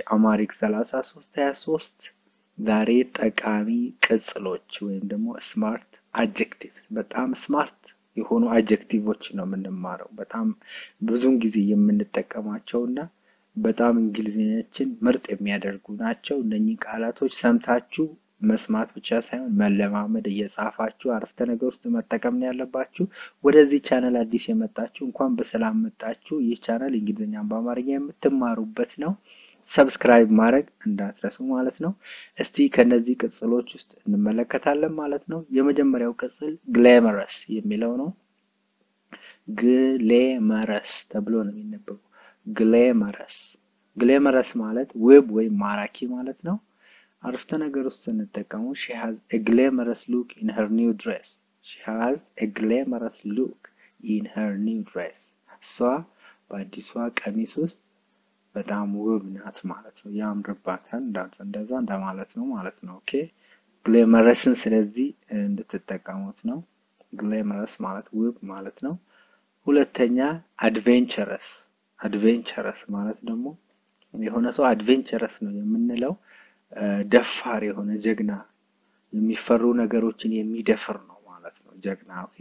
አማሪክ 33 23 ዛሬ ጠቃሚ ቅጽሎች ወይም ደግሞ ስማርት አጀክቲቭ በጣም ስማርት የሆኑ አጀክቲቮች ነው የምንማረው። በጣም ብዙውን ጊዜ የምንጠቀማቸው እና በጣም እንግሊዝኛችን ምርጥ የሚያደርጉ ናቸው። እነኚህ ቃላቶች ሰምታችሁ መስማት ብቻ ሳይሆን መለማመድ እየጻፋችሁ አረፍተ ነገር ውስጥ መጠቀም ነው ያለባችሁ። ወደዚህ ቻናል አዲስ የመጣችሁ እንኳን በሰላም መጣችሁ። ይህ ቻናል እንግሊዝኛን በአማርኛ የምትማሩበት ነው። ሰብስክራይብ ማድረግ እንዳትረሱ ማለት ነው። እስቲ ከነዚህ ቅጽሎች ውስጥ እንመለከታለን ማለት ነው። የመጀመሪያው ቅጽል ግሌመረስ የሚለው ነው። ግሌመረስ ተብሎ ነው የሚነበበው። ግሌመረስ ግሌመረስ ማለት ውብ ወይም ማራኪ ማለት ነው። አረፍተ ነገር ውስጥ ስንጠቀሙ ሺ ሃዝ ኤ ግሌመረስ ሉክ ኢን ሄር ኒው ድሬስ። ሺ ሃዝ ኤ ግሌመረስ ሉክ ኢን ሄር ኒው ድሬስ። እሷ በአዲሷ ቀሚስ ውስጥ በጣም ውብ ናት ማለት ነው። ያምርባታል እንደዛ እንደማለት ነው ማለት ነው። ኦኬ ግሌመረስን ስለዚህ እንድትጠቀሙት ነው። ግሌመረስ ማለት ውብ ማለት ነው። ሁለተኛ አድቬንቸረስ አድቬንቸረስ ማለት ደግሞ የሆነ ሰው አድቬንቸረስ ነው የምንለው ደፋር የሆነ ጀግና የሚፈሩ ነገሮችን የሚደፍር ነው ማለት ነው። ጀግና ኦኬ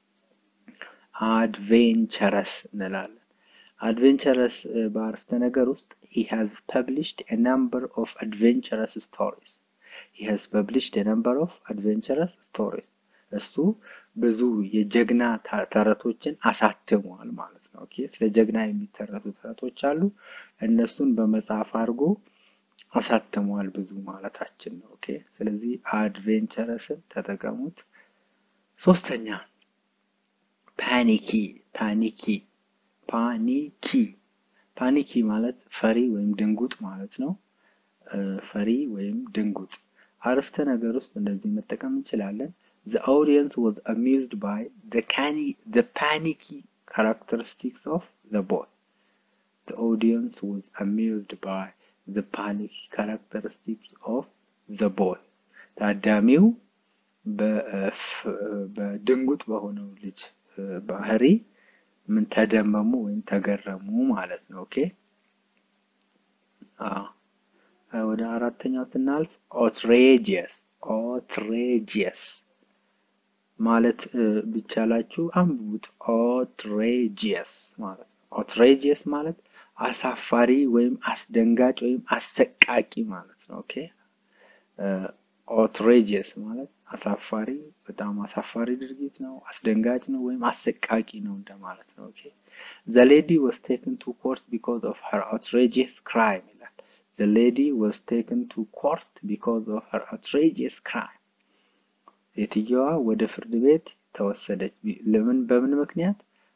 አድቬንቸረስ እንላለን። አድቬንቸረስ በአረፍተ ነገር ውስጥ he has published a number of adventurous stories he has published a number of adventurous stories እሱ ብዙ የጀግና ተረቶችን አሳትሟል ማለት ነው። ኦኬ ስለ ጀግና የሚተረቱ ተረቶች አሉ። እነሱን በመጽሐፍ አድርጎ አሳትሟል ብዙ ማለታችን ነው። ኦኬ ስለዚህ አድቬንቸረስን ተጠቀሙት። ሶስተኛ ፓኒኪ ፓኒኪ ፓኒኪ ፓኒኪ ማለት ፈሪ ወይም ድንጉጥ ማለት ነው። ፈሪ ወይም ድንጉጥ አረፍተ ነገር ውስጥ እንደዚህ መጠቀም እንችላለን። The audience was amused by the canny, the panicky characteristics of the boy. The audience was amused by the panicky characteristics of the boy. ታዳሚው በድንጉጥ በሆነው ልጅ ባህሪ ምን ተደመሙ ወይም ተገረሙ ማለት ነው። ኦኬ ወደ አራተኛው ስናልፍ ኦትሬጂየስ ኦትሬጂየስ ማለት ቢቻላችሁ አንብቡት። ኦትሬጂየስ ማለት ኦትሬጂየስ ማለት አሳፋሪ ወይም አስደንጋጭ ወይም አሰቃቂ ማለት ነው። ኦኬ ኦትሬጂየስ ማለት አሳፋሪ በጣም አሳፋሪ ድርጊት ነው፣ አስደንጋጭ ነው ወይም አሰቃቂ ነው እንደማለት ነው። ኦኬ ዘ ሌዲ ዋዝ ቴክን ቱ ኮርት ቢኮዝ ኦፍ ሄር ኦትሬጂየስ ክራይም ይላል። ዘ ሌዲ ዋዝ ቴክን ቱ ኮርት ቢኮዝ ኦፍ ሄር ኦትሬጂየስ ክራይም ሴትየዋ ወደ ፍርድ ቤት ተወሰደች። ለምን? በምን ምክንያት?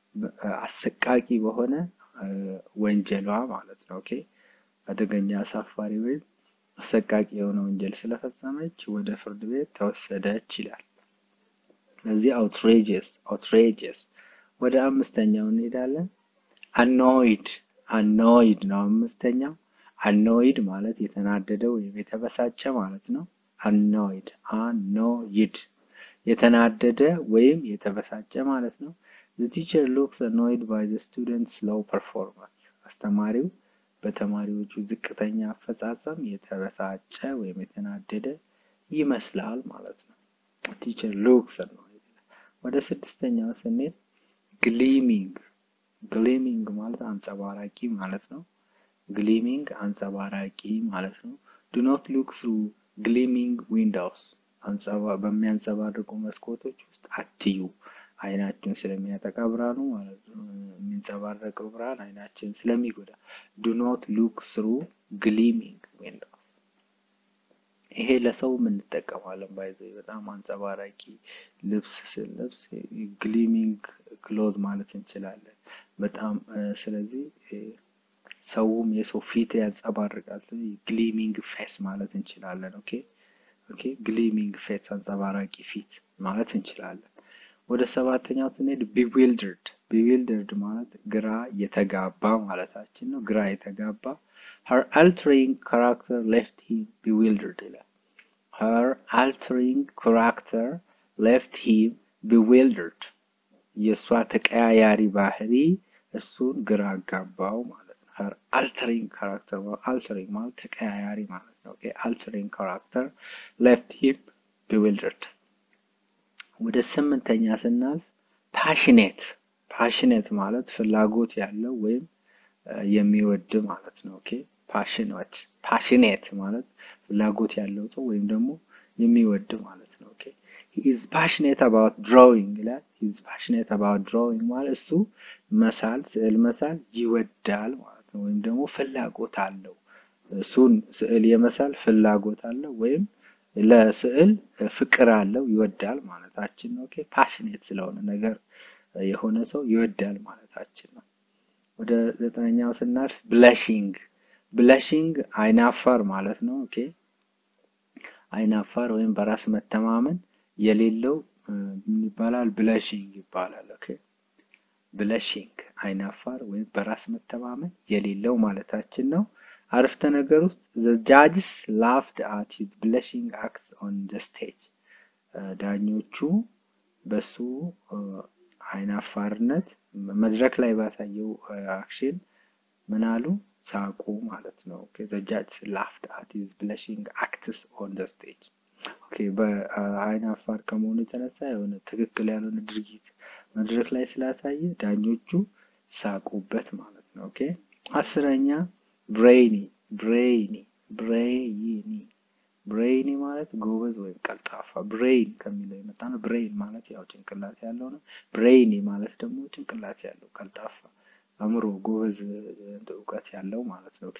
አሰቃቂ በሆነ ወንጀሏ ማለት ነው። ኦኬ አደገኛ አሳፋሪ ወይም አሰቃቂ የሆነ ወንጀል ስለፈጸመች ወደ ፍርድ ቤት ተወሰደች ይላል። ስለዚህ አውትሬጀስ አውትሬጀስ። ወደ አምስተኛው እንሄዳለን። አኖይድ አኖይድ ነው አምስተኛው። አኖይድ ማለት የተናደደ ወይም የተበሳጨ ማለት ነው። አኖይድ አኖይድ የተናደደ ወይም የተበሳጨ ማለት ነው። the teacher looks annoyed by the students low performance አስተማሪው በተማሪዎቹ ዝቅተኛ አፈጻጸም የተበሳጨ ወይም የተናደደ ይመስላል ማለት ነው። ቲቸር ሉክስ annoyed ወደ ስድስተኛው ስንሄድ ግሊሚንግ ግሊሚንግ ማለት አንጸባራቂ ማለት ነው። ግሊሚንግ አንጸባራቂ ማለት ነው። ዱ ኖት ሉክ ትሩ ግሊሚንግ ዊንዶውስ በሚያንጸባርቁ መስኮቶች ውስጥ አትዩ። አይናችን ስለሚያጠቃ ብርሃኑ ማለት ነው። የሚንጸባረቀው ብርሃን አይናችን ስለሚጎዳ ዱ ኖት ሉክ ስሩ ግሊሚንግ ዊንዶውስ። ይሄ ለሰው እንጠቀማለን። ባይዘው በጣም አንጸባራቂ ልብስ ስንለብስ ግሊሚንግ ክሎዝ ማለት እንችላለን። በጣም ስለዚህ ሰውም የሰው ፊት ያንጸባርቃል። ስለዚህ ግሊሚንግ ፌስ ማለት እንችላለን። ኦኬ ኦኬ ግሊሚንግ ፌስ አንጸባራቂ ፊት ማለት እንችላለን። ወደ ሰባተኛው ስንሄድ ቢዊልደርድ ቢዊልደርድ ማለት ግራ የተጋባ ማለታችን ነው። ግራ የተጋባ her altering character left him bewildered ይላል። her altering character left him bewildered የእሷ ተቀያያሪ ባህሪ እሱን ግራ አጋባው ማለት ነው። her altering character altering ማለት ተቀያያሪ ማለት ነው። ኦኬ altering character left him bewildered። ወደ ስምንተኛ ስናልፍ ፓሽኔት ፓሽኔት ማለት ፍላጎት ያለው ወይም የሚወድ ማለት ነው። ኦኬ ፓሽኔት ፓሽኔት ማለት ፍላጎት ያለው ሰው ወይም ደግሞ የሚወድ ማለት ነው። ኦኬ he is passionate about drawing ይላል። he is passionate about drawing ማለት እሱ መሳል ስዕል መሳል ይወዳል ማለት ነው። ወይም ደግሞ ፍላጎት አለው። እሱን ስዕል የመሳል ፍላጎት አለው ወይም ለስዕል ፍቅር አለው ይወዳል ማለታችን ነው። ኦኬ ፓሽኔት ስለሆነ ነገር የሆነ ሰው ይወዳል ማለታችን ነው። ወደ ዘጠነኛው ስናልፍ ብለሺንግ ብለሺንግ አይናፋር ማለት ነው። ኦኬ አይናፋር ወይም በራስ መተማመን የሌለው ምን ይባላል? ብለሺንግ ይባላል። ኦኬ ብለሺንግ አይናፋር ወይም በራስ መተማመን የሌለው ማለታችን ነው። አረፍተ ነገር ውስጥ the judges laughed at his blushing act on the stage ዳኞቹ በሱ አይናፋርነት መድረክ ላይ ባሳየው አክሽን ምን አሉ? ሳቁ ማለት ነው። ኦኬ the judges laughed at his blushing acts on the stage ኦኬ በአይናፋር ከመሆኑ የተነሳ የሆነ ትክክል ያልሆነ ድርጊት መድረክ ላይ ስላሳየ ዳኞቹ ሳቁበት ማለት ነው። ኦኬ አስረኛ ብሬይኒ ብሬይኒ ብሬይኒ ብሬይኒ ማለት ጎበዝ ወይም ቀልጣፋ ብሬይን ከሚለው የመጣ ነው። ብሬይን ማለት ያው ጭንቅላት ያለው ነው። ብሬይኒ ማለት ደግሞ ጭንቅላት ያለው ቀልጣፋ፣ አእምሮ፣ ጎበዝ እውቀት ያለው ማለት ነው። ኦኬ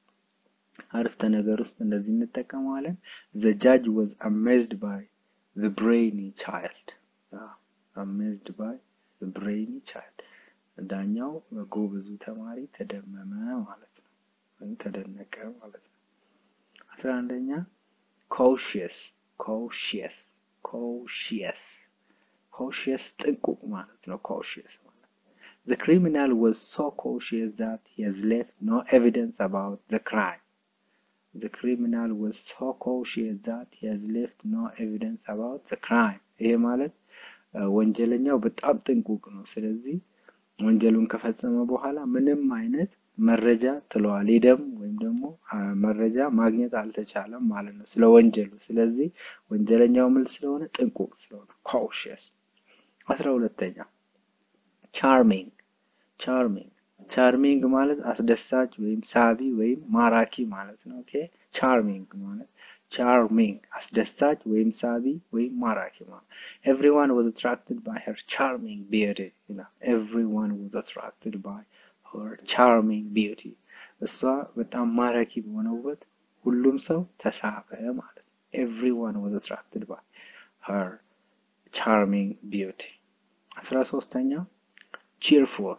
አረፍተ ነገር ውስጥ እንደዚህ እንጠቀመዋለን። the judge was amazed by the brainy child amazed by the brainy child ዳኛው ጎበዙ ተማሪ ተደመመ ማለት ነው፣ ወይም ተደነቀ ማለት ነው። አስራ አንደኛ ኮሽየስ ኮሽየስ ኮሽየስ ኮሽየስ ጥንቁቅ ማለት ነው። ኮሽየስ ማለት the criminal was so cautious that he has left no evidence about the crime the criminal was so cautious that he has left no evidence about the crime ይሄ ማለት ወንጀለኛው በጣም ጥንቁቅ ነው። ስለዚህ ወንጀሉን ከፈጸመ በኋላ ምንም አይነት መረጃ ትለዋል ሄደም ወይም ደግሞ መረጃ ማግኘት አልተቻለም ማለት ነው ስለ ወንጀሉ። ስለዚህ ወንጀለኛው ምን ስለሆነ ጥንቁቅ ስለሆነ ካውሽየስ። አስራ ሁለተኛ ቻርሚንግ ቻርሚንግ ቻርሚንግ ማለት አስደሳች ወይም ሳቢ ወይም ማራኪ ማለት ነው። ኦኬ ቻርሚንግ ማለት ቻርሚንግ አስደሳች ወይም ሳቢ ወይም ማራኪ ማለት ኤቭሪዋን ዋዝ አትራክትድ ባይ ሄር ቻርሚንግ ቢዩቲ ይላል። ኤቭሪዋን ዋዝ አትራክትድ ባይ ሄር ቻርሚንግ ቢዩቲ እሷ በጣም ማራኪ በሆነ ውበት ሁሉም ሰው ተሳበ ማለት ነው። ኤቭሪዋን ዋዝ አትራክትድ ባይ ሄር ቻርሚንግ ቢዩቲ። አስራ ሶስተኛ ቺርፉል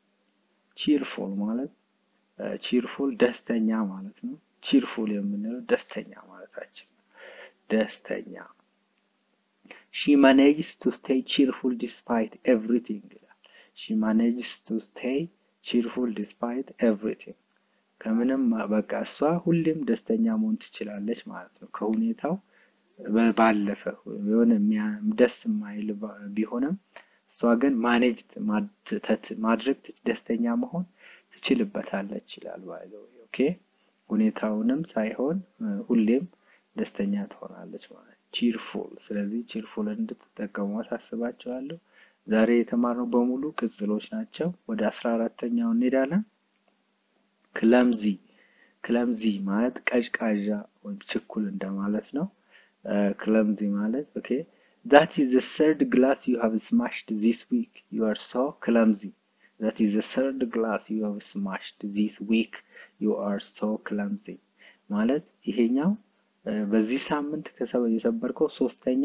ቺርፉል ማለት ቺርፉል ደስተኛ ማለት ነው። ቺርፉል የምንለው ደስተኛ ማለታችን ነው። ደስተኛ ሺ ማኔጅስ ቱ ስቴይ ቺርፉል ዲስፓይት ኤቭሪቲንግ ይላል። ሺ ማኔጅስ ቱ ስቴይ ቺርፉል ዲስፓይት ኤቭሪቲንግ ከምንም በቃ እሷ ሁሌም ደስተኛ መሆን ትችላለች ማለት ነው። ከሁኔታው ባለፈ የሆነ ደስ የማይል ቢሆንም እሷ ግን ማኔጅ ማድረግ ደስተኛ መሆን ትችልበታለች ይችላል ባይዘው ኦኬ ሁኔታውንም ሳይሆን ሁሌም ደስተኛ ትሆናለች ማለት ቺርፉል። ስለዚህ ቺርፉል እንድትጠቀሙ አሳስባቸዋለሁ። ዛሬ የተማርነው በሙሉ ቅጽሎች ናቸው። ወደ አስራ አራተኛው እንሄዳለን። ክለምዚ ክለምዚ ማለት ቀዥቃዣ ወይም ችኩል እንደማለት ነው። ክለምዚ ማለት ኦኬ that is the third glass you have smashed this week you are so clumsy that is the third glass you have smashed this week you are so clumsy ማለት ይሄኛው በዚህ ሳምንት የሰበርከው ሶስተኛ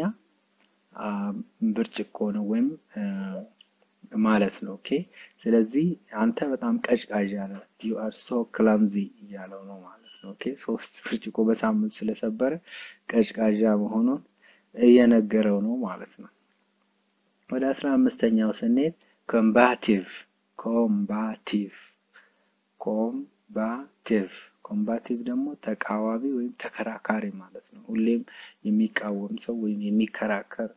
ብርጭቆ ነው ወይም ማለት ነው። ኦኬ ስለዚህ አንተ በጣም ቀዥቃዣ ነህ you are so clumsy እያለው ነው ማለት ነው። ኦኬ ሶስት ብርጭቆ በሳምንት ስለሰበረ ቀዥቃዣ መሆኑን እየነገረው ነው ማለት ነው። ወደ አስራ አምስተኛው ስንሄድ ኮምባቲቭ ኮምባቲቭ ኮምባቲቭ ኮምባቲቭ ደግሞ ተቃዋሚ ወይም ተከራካሪ ማለት ነው። ሁሌም የሚቃወም ሰው ወይም የሚከራከር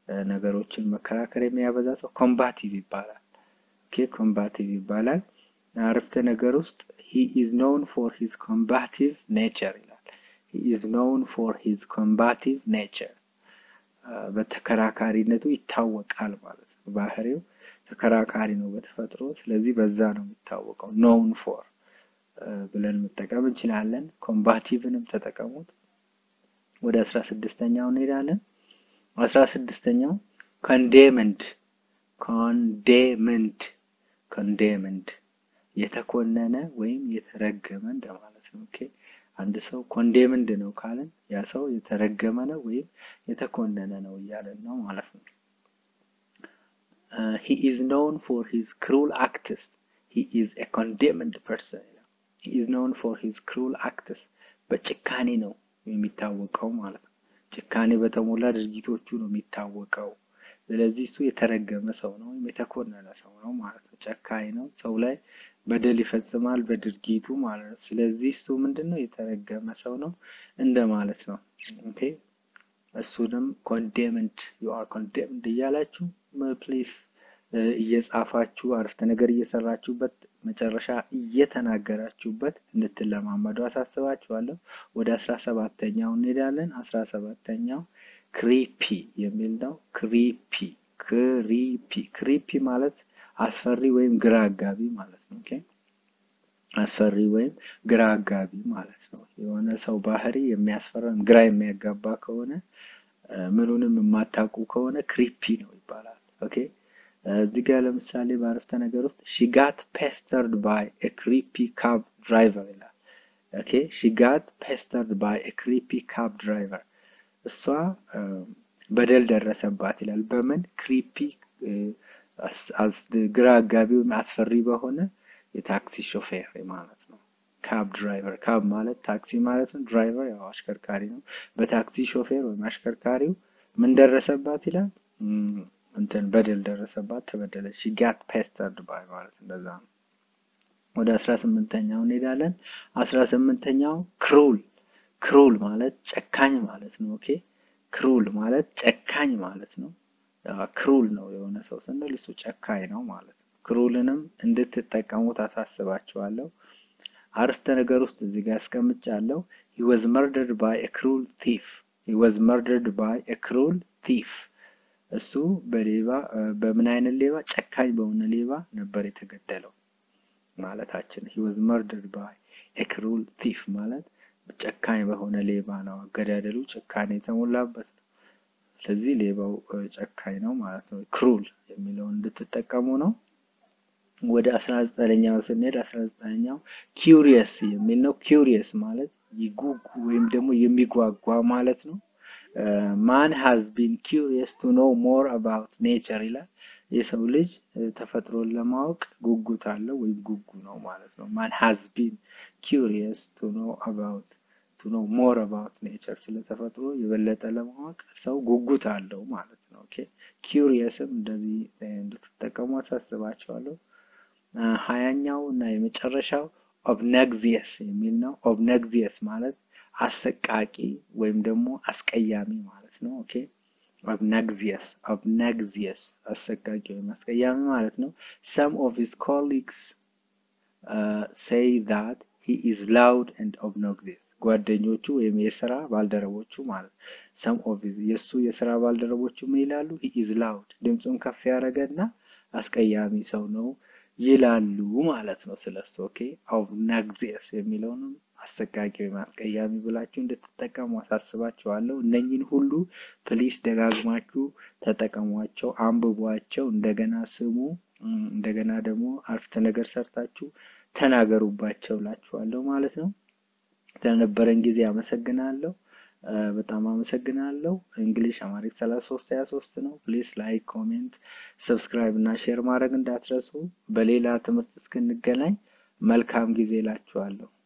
ነገሮችን መከራከር የሚያበዛ ሰው ኮምባቲቭ ይባላል። ኦኬ ኮምባቲቭ ይባላል። አረፍተ ነገር ውስጥ ሂ ኢዝ ኖውን ፎር ሂዝ ኮምባቲቭ ኔቸር ይላል። ሂ ኢዝ ኖውን ፎር ሂዝ ኮምባቲቭ ኔቸር በተከራካሪነቱ ይታወቃል ማለት ነው። ባህሪው ተከራካሪ ነው በተፈጥሮ። ስለዚህ በዛ ነው የሚታወቀው። ኖውን ፎር ብለን መጠቀም እንችላለን። ኮምባቲቭንም ተጠቀሙት። ወደ አስራ ስድስተኛው እንሄዳለን። አስራ ስድስተኛው ኮንዴምንድ ኮንዴምንድ ኮንዴምንድ የተኮነነ ወይም የተረገመ እንደማለት ነው። ኦኬ አንድ ሰው ኮንዴምንድ ነው ካለን ያ ሰው የተረገመ ነው ወይም የተኮነነ ነው እያለን ነው ማለት ነው። ሂ ኢዝ ኖውን ፎር ሂዝ ክሩል አክትስ ሂ ኢዝ ኤ ኮንዴምንድ ፐርሰን ይላል። ሂ ኢዝ ኖውን ፎር ሂዝ ክሩል አክትስ በጭካኔ ነው የሚታወቀው ማለት ነው። ጭካኔ በተሞላ ድርጊቶቹ ነው የሚታወቀው። ስለዚህ እሱ የተረገመ ሰው ነው ወይም የተኮነነ ሰው ነው ማለት ነው። ጨካኝ ነው፣ ሰው ላይ በደል ይፈጽማል በድርጊቱ ማለት ነው። ስለዚህ እሱ ምንድን ነው? የተረገመ ሰው ነው እንደ ማለት ነው። ኦኬ እሱንም ኮንዴምንድ ዩ አር ኮንዴምንድ እያላችሁ ፕሊስ እየጻፋችሁ አረፍተ ነገር እየሰራችሁበት መጨረሻ እየተናገራችሁበት እንድትለማመዱ አሳስባችኋለሁ። ወደ አስራ ሰባተኛው እንሄዳለን። አስራ ሰባተኛው ክሪፒ የሚል ነው። ክሪፒ ክሪፒ ክሪፒ ማለት አስፈሪ ወይም ግራ አጋቢ ማለት ነው። ኦኬ አስፈሪ ወይም ግራ አጋቢ ማለት ነው። የሆነ ሰው ባህሪ የሚያስፈራ ግራ የሚያጋባ ከሆነ ምኑንም የማታውቁ ከሆነ ክሪፒ ነው ይባላል። ኦኬ እዚህ ጋር ለምሳሌ በአረፍተ ነገር ውስጥ ሺ ጋት ፔስተርድ ባይ ኤ ክሪፒ ካብ ድራይቨር ይላል። ኦኬ ሺ ጋት ፔስተርድ ባይ ኤ ክሪፒ ካብ ድራይቨር እሷ በደል ደረሰባት ይላል። በምን ክሪፒ ግራ አጋቢ ወይም አስፈሪ በሆነ የታክሲ ሾፌር ማለት ነው። ካብ ድራይቨር ካብ ማለት ታክሲ ማለት ነው። ድራይቨር ያው አሽከርካሪ ነው። በታክሲ ሾፌር ወይም አሽከርካሪው ምን ደረሰባት ይላል እንትን በደል ደረሰባት፣ ተበደለች። ሺ ጋት ፔስተርድ ባይ ማለት እንደዛ ነው። ወደ አስራ ስምንተኛው እንሄዳለን። አስራ ስምንተኛው ክሩል ክሩል ማለት ጨካኝ ማለት ነው። ኦኬ ክሩል ማለት ጨካኝ ማለት ነው። ክሩል ነው የሆነ ሰው ስንል እሱ ጨካኝ ነው ማለት ነው። ክሩልንም እንድትጠቀሙ ታሳስባችኋለሁ። አረፍተ ነገር ውስጥ እዚህ ጋር አስቀምጫለሁ። he was murdered by a cruel thief he was murdered by a cruel thief እሱ በሌባ በምን አይነት ሌባ ጨካኝ በሆነ ሌባ ነበር የተገደለው ማለታችን። he was murdered by a cruel thief ማለት ጨካኝ በሆነ ሌባ ነው። አገዳደሉ ጭካኔ የተሞላበት ነው። ስለዚህ ሌባው ጨካኝ ነው ማለት ነው። ክሩል የሚለውን እንድትጠቀሙ ነው። ወደ አስራ ዘጠነኛው ስንሄድ አስራ ዘጠነኛው ኪውሪየስ የሚል ነው። ኪውሪየስ ማለት ይጉጉ ወይም ደግሞ የሚጓጓ ማለት ነው። ማን ሃዝ ቢን ኪውሪየስ ቱ ኖው ሞር አባውት ኔቸር ይላል። የሰው ልጅ ተፈጥሮን ለማወቅ ጉጉት አለው ወይም ጉጉ ነው ማለት ነው። ማን ሃዝ ቢን ኪውሪየስ ቱ ኖው አባውት ቱ ኖው ሞር አባውት ኔቸር ስለ ተፈጥሮ የበለጠ ለማወቅ ሰው ጉጉት አለው ማለት ነው። ኦኬ ኪውሪየስም እንደዚህ እንድትጠቀሙ አሳስባቸዋለሁ። ሀያኛው እና የመጨረሻው ኦብነግዚየስ የሚል ነው። ኦብነግዚየስ ማለት አሰቃቂ ወይም ደግሞ አስቀያሚ ማለት ነው። ኦኬ ኦብነግዚየስ ኦብነግዚየስ አሰቃቂ ወይም አስቀያሚ ማለት ነው። ሰም ኦፍ ሂዝ ኮሊግስ ሴይ ዛት ሂ ኢዝ ላውድ ኤንድ ኦብኖግዚየስ ጓደኞቹ ወይም የስራ ባልደረቦቹ ማለት ሰም ኦፍ የእሱ የስራ ባልደረቦቹ ምን ይላሉ? ሂ ኢዝ ላውድ ድምፁን ከፍ ያደረገና አስቀያሚ ሰው ነው ይላሉ ማለት ነው ስለሱ። ኦኬ ኦብነግዚየስ የሚለውንም አሰቃቂ ወይም አስቀያሚ ብላችሁ እንድትጠቀሙ አሳስባችኋለሁ። እነኝን ሁሉ ፕሊስ ደጋግማችሁ ተጠቀሟቸው፣ አንብቧቸው፣ እንደገና ስሙ፣ እንደገና ደግሞ አረፍተ ነገር ሰርታችሁ ተናገሩባቸው እላችኋለሁ ማለት ነው። ስለነበረን ጊዜ አመሰግናለሁ። በጣም አመሰግናለሁ። እንግሊሽ አማሪክ ሰላሳ ሶስት ሀያ ሶስት ነው። ፕሊስ ላይክ፣ ኮሜንት፣ ሰብስክራይብ እና ሼር ማድረግ እንዳትረሱ። በሌላ ትምህርት እስክንገናኝ መልካም ጊዜ እላችኋለሁ።